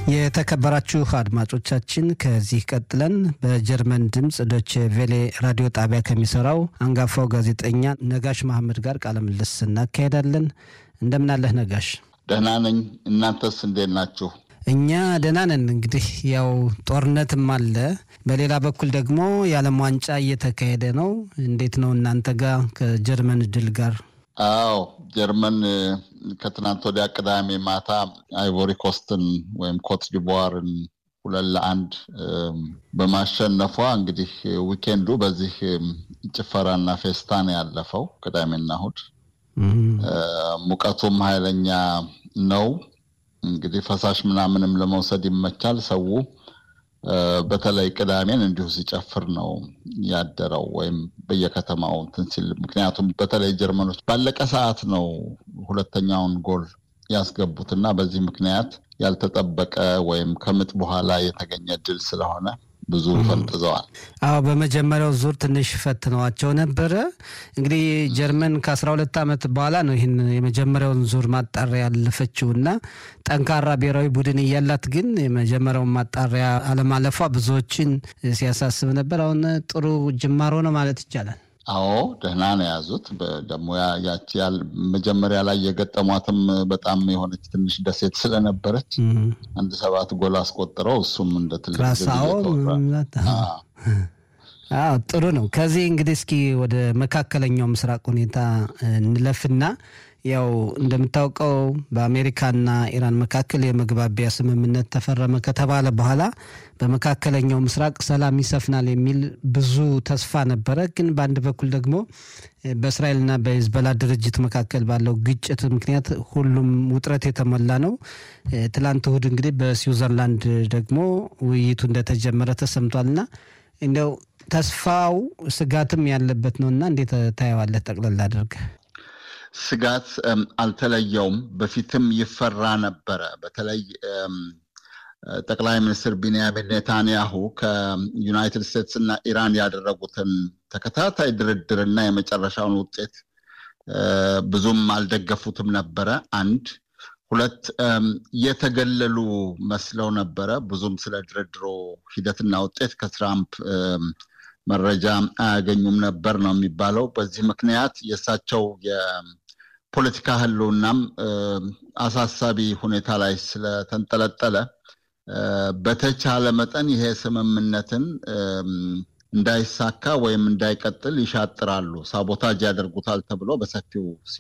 የተከበራችሁ አድማጮቻችን ከዚህ ቀጥለን በጀርመን ድምፅ ዶቼ ቬሌ ራዲዮ ጣቢያ ከሚሰራው አንጋፋው ጋዜጠኛ ነጋሽ መሐመድ ጋር ቃለ ምልልስ እናካሄዳለን። እንደምናለህ ነጋሽ? ደህና ነኝ። እናንተስ እንዴት ናችሁ? እኛ ደህና ነን። እንግዲህ ያው ጦርነትም አለ፣ በሌላ በኩል ደግሞ የዓለም ዋንጫ እየተካሄደ ነው። እንዴት ነው እናንተ ጋር ከጀርመን ድል ጋር? አዎ ጀርመን ከትናንት ወዲያ ቅዳሜ ማታ አይቮሪ ኮስትን ወይም ኮት ዲቮርን ሁለት ለአንድ በማሸነፏ እንግዲህ ዊኬንዱ በዚህ ጭፈራና ፌስታ ነው ያለፈው። ቅዳሜና እሑድ ሙቀቱም ኃይለኛ ነው። እንግዲህ ፈሳሽ ምናምንም ለመውሰድ ይመቻል። ሰው በተለይ ቅዳሜን እንዲሁ ሲጨፍር ነው ያደረው ወይም በየከተማው እንትን ሲል። ምክንያቱም በተለይ ጀርመኖች ባለቀ ሰዓት ነው ሁለተኛውን ጎል ያስገቡት እና በዚህ ምክንያት ያልተጠበቀ ወይም ከምጥ በኋላ የተገኘ ድል ስለሆነ ብዙ ፈንጥዘዋል። አዎ በመጀመሪያው ዙር ትንሽ ፈትነዋቸው ነበረ። እንግዲህ ጀርመን ከአስራ ሁለት ዓመት በኋላ ነው ይህን የመጀመሪያውን ዙር ማጣሪያ ያለፈችው እና ጠንካራ ብሔራዊ ቡድን እያላት ግን የመጀመሪያውን ማጣሪያ አለማለፏ ብዙዎችን ሲያሳስብ ነበር። አሁን ጥሩ ጅማሮ ነው ማለት ይቻላል። አዎ ደህና ነው የያዙት። ደግሞ ያቺ መጀመሪያ ላይ የገጠሟትም በጣም የሆነች ትንሽ ደሴት ስለነበረች አንድ ሰባት ጎል አስቆጥረው እሱም እንደ ትልቅ ጥሩ ነው። ከዚህ እንግዲህ እስኪ ወደ መካከለኛው ምስራቅ ሁኔታ እንለፍና ያው እንደምታውቀው በአሜሪካና ኢራን መካከል የመግባቢያ ስምምነት ተፈረመ ከተባለ በኋላ በመካከለኛው ምስራቅ ሰላም ይሰፍናል የሚል ብዙ ተስፋ ነበረ። ግን በአንድ በኩል ደግሞ በእስራኤልና በሂዝቦላ ድርጅት መካከል ባለው ግጭት ምክንያት ሁሉም ውጥረት የተሞላ ነው። ትላንት እሁድ እንግዲህ በስዊዘርላንድ ደግሞ ውይይቱ እንደተጀመረ ተሰምቷልና እንዲያው ተስፋው ስጋትም ያለበት ነው እና እንዴት ታየዋለህ? ጠቅለል አድርገህ ስጋት አልተለየውም። በፊትም ይፈራ ነበረ። በተለይ ጠቅላይ ሚኒስትር ቢንያሚን ኔታንያሁ ከዩናይትድ ስቴትስ እና ኢራን ያደረጉትን ተከታታይ ድርድርና የመጨረሻውን ውጤት ብዙም አልደገፉትም ነበረ። አንድ ሁለት የተገለሉ መስለው ነበረ። ብዙም ስለ ድርድሮ ሂደትና ውጤት ከትራምፕ መረጃ አያገኙም ነበር ነው የሚባለው። በዚህ ምክንያት የእሳቸው የፖለቲካ ህልውናም አሳሳቢ ሁኔታ ላይ ስለተንጠለጠለ በተቻለ መጠን ይሄ ስምምነትን እንዳይሳካ ወይም እንዳይቀጥል ይሻጥራሉ፣ ሳቦታጅ ያደርጉታል ተብሎ በሰፊው